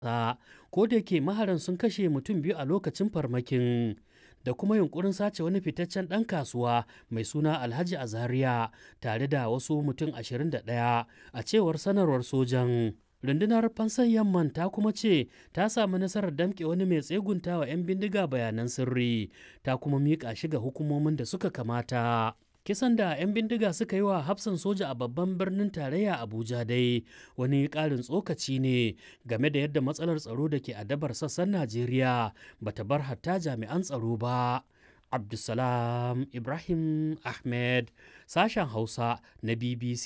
ko da yake maharan sun kashe mutum biyu a lokacin farmakin da kuma yunkurin sace wani fitaccen ɗan kasuwa mai suna alhaji azaria tare da wasu mutum 21 a cewar sanarwar sojan rundunar fansan yamman ta kuma ce ta samu nasarar damƙe wani mai tsegunta wa 'yan bindiga bayanan sirri ta kuma miƙa shi ga hukumomin da suka kamata kisan da 'yan bindiga suka yi wa hafsan soja a babban birnin tarayya abuja dai wani ƙarin tsokaci ne game da yadda matsalar tsaro da ke adabar sassan najeriya bata bar hatta jami'an tsaro ba abdulsalam ibrahim ahmed sashen hausa na bbc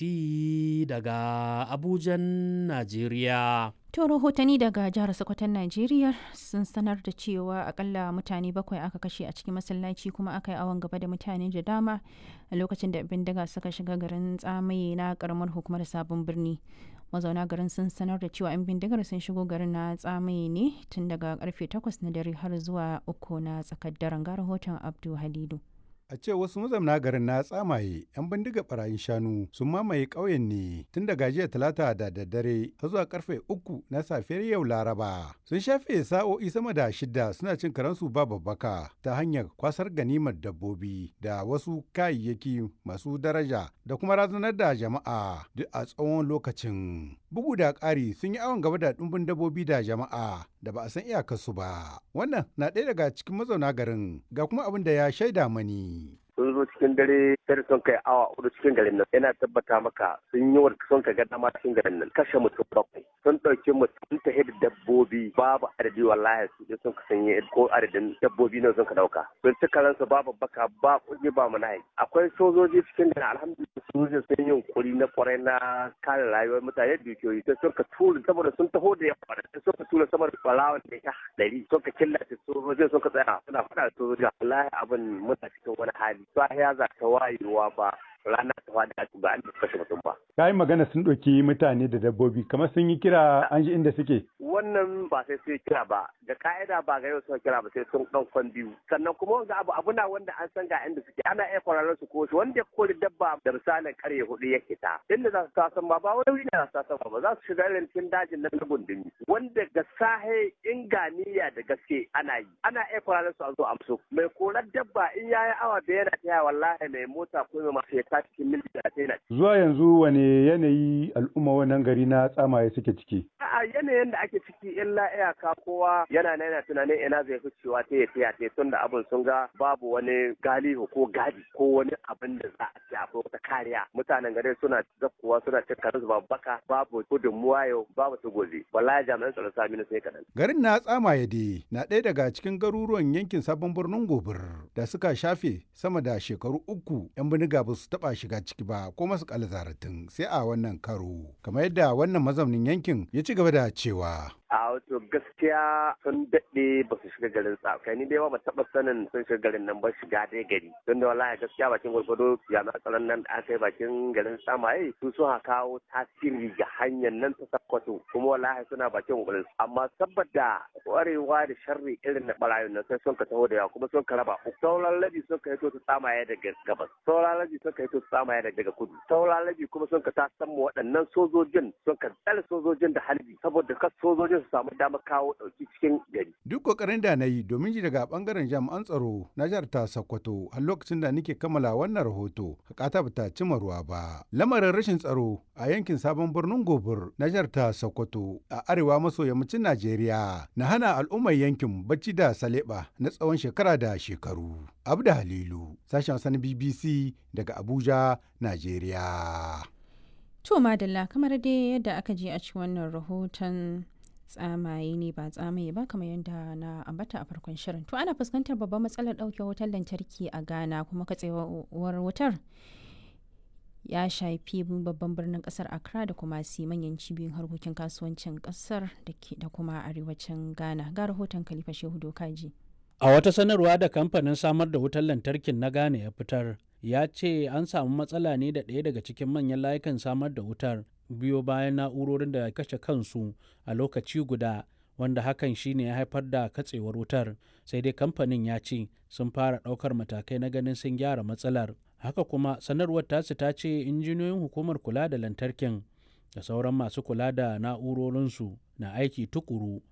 daga abujan najeriya To rahotanni daga jihar Sokoton Najeriya sun sanar da cewa akalla mutane bakwai aka kashe a cikin masallaci kuma aka yi awon gaba da mutane da dama a lokacin da bindiga suka shiga garin tsamaye na karamar hukumar sabon birni. Mazauna garin sun sanar da cewa 'yan bindigar sun shigo garin na tsamaye ne tun daga karfe 8 na dare har zuwa uku na tsakar daren ga rahoton Abdu Halidu. A ce wasu mazauna garin na tsamaye 'yan bindiga barayin shanu sun mamaye ƙauyen ne tun daga jiya talata da daddare har zuwa karfe uku na safiyar yau laraba. Sun shafe sa'o'i sama da shida suna cin karansu ba babbaka ta hanyar kwasar ganimar dabbobi da wasu kayayyaki masu daraja da kuma razanar da jama'a duk a tsawon lokacin. Bugu da ƙari sun yi awon gaba da ɗumbin dabbobi da jama'a da ba a san iyakarsu ba. Wannan na ɗaya daga cikin mazauna garin ga kuma abin da ya shaida mani. sun zo cikin dare sai sun kai awa hudu cikin garin nan yana tabbata maka sun yi wa sun ka ga dama cikin garin nan kashe mutum bakwai sun ɗauki mutum ta da dabbobi babu adadi wallahi su je sun ka sanye ko adadin dabbobi na sun ka ɗauka sun ci karansu babu baka ba kuɗi ba mu nahi akwai sojoji cikin garin alhamdulillah sojoji sun yi yunkuri na kwarai na kare rayuwar mutane dukiyoyi sai sun ka tura saboda sun taho da yawa sai sun ka tura sama da ɓarawan da ya ɗari sun ka killace sojojin sun ka tsaya suna faɗa da sojoji wallahi abin muna cikin wani hali sahiya za ta wayewa ba rana ta wada ba an kashe mutum ba. Ka yi magana sun ɗauki mutane da dabbobi kamar sun yi kira an ji inda suke. Wannan ba sai sun kira ba da ka'ida ba ga yau sun kira ba sai sun ɗan kwan biyu sannan kuma wanga abu abu na wanda an san ga inda suke ana iya kwararren su ko shi wanda ya kori dabba da misalin karye hudu ya kita inda za su tasan ba ba wani wuri ne za su tasan ba za su shiga irin cikin dajin nan na gundumi wanda ga sahe inganiya da gaske ana yi ana iya kwararren su a zo amso mai korar dabba in yayi awa da yana taya wallahi mai mota ko mai masu ta cikin mil talatin Zuwa yanzu wane yanayi al'umma wannan gari na tsamaye suke ciki? A yanayin da ake ciki illa iyaka kowa yana yana tunanin ina zai fi cewa ta ya taya ta tun da abin sun ga babu wani galihu ko gadi ko wani abin da za a ce akwai wata kariya. Mutanen gari suna zakkuwa suna cin karin babu baka babu gudunmuwa yau babu su gobe. Wallahi jami'an tsaron sami na sai kaɗan. Garin na tsamaye dai na ɗaya daga cikin garuruwan yankin sabon birnin gobir da suka shafe sama da shekaru uku 'yan bindiga ba su taɓa shiga ciki ba ko masu zaratin sai a wannan karo kamar yadda wannan mazaunin yankin ya ci gaba da cewa a wato gaskiya sun daɗe ba su shiga garin kai ni dai ba taɓa sanin sun shiga garin nan ba shiga dai gari don da wallahi gaskiya bakin gwargwado jami'an tsaron nan da aka yi bakin garin samaye su sun kawo tasiri ga hanyar nan ta sakkwato kuma wallahi suna bakin gwarin amma saboda kwarewa da sharri irin na barayin nan sai sun ka taho da yawa kuma sun ka raba sauran labi sun ka hito su samaye daga gabas sauran labi sun ka hito su samaye daga kudu sauran labi kuma sun ka ta mu waɗannan sojojin sun ka tsare sojojin da halbi saboda kas sojojin su samu damar kawo ɗauki cikin gari. Duk kokarin da na yi domin ji daga bangaren jami'an tsaro na jihar ta Sokoto har lokacin da nake kammala wannan rahoto hakata bata cimma ruwa ba. Lamarin rashin tsaro a yankin sabon birnin Gobir na jihar ta Sokoto a arewa maso yammacin Najeriya na hana al'ummar yankin bacci da saleba na tsawon shekara da shekaru. Abda Halilu, sashen sanin BBC daga Abuja, Najeriya. To madalla kamar dai yadda aka je a cikin wannan rahoton tsamaye ne ba tsamaye ba kamar yadda na ambata a farkon shirin. To ana fuskantar babban matsalar ɗauke wutar lantarki a Ghana kuma katsewar wutar ya shafi babban birnin kasar Accra da kuma si manyan cibiyoyin harkokin kasuwancin kasar da kuma arewacin Ghana. Ga rahoton Khalifa Shehu Dokaji. A wata sanarwa da kamfanin samar da wutar lantarkin na Ghana ya fitar, ya ce an samu matsala ne da ɗaya daga cikin manyan layukan samar da wutar biyo bayan na'urorin da kashe kansu a lokaci guda wanda hakan shine ya haifar da katsewar wutar sai dai kamfanin ya ce sun fara ɗaukar matakai na ganin sun gyara matsalar haka kuma sanarwar tasu ta ce injiniyoyin hukumar kula da lantarkin da sauran masu kula da na'urorinsu na aiki tukuru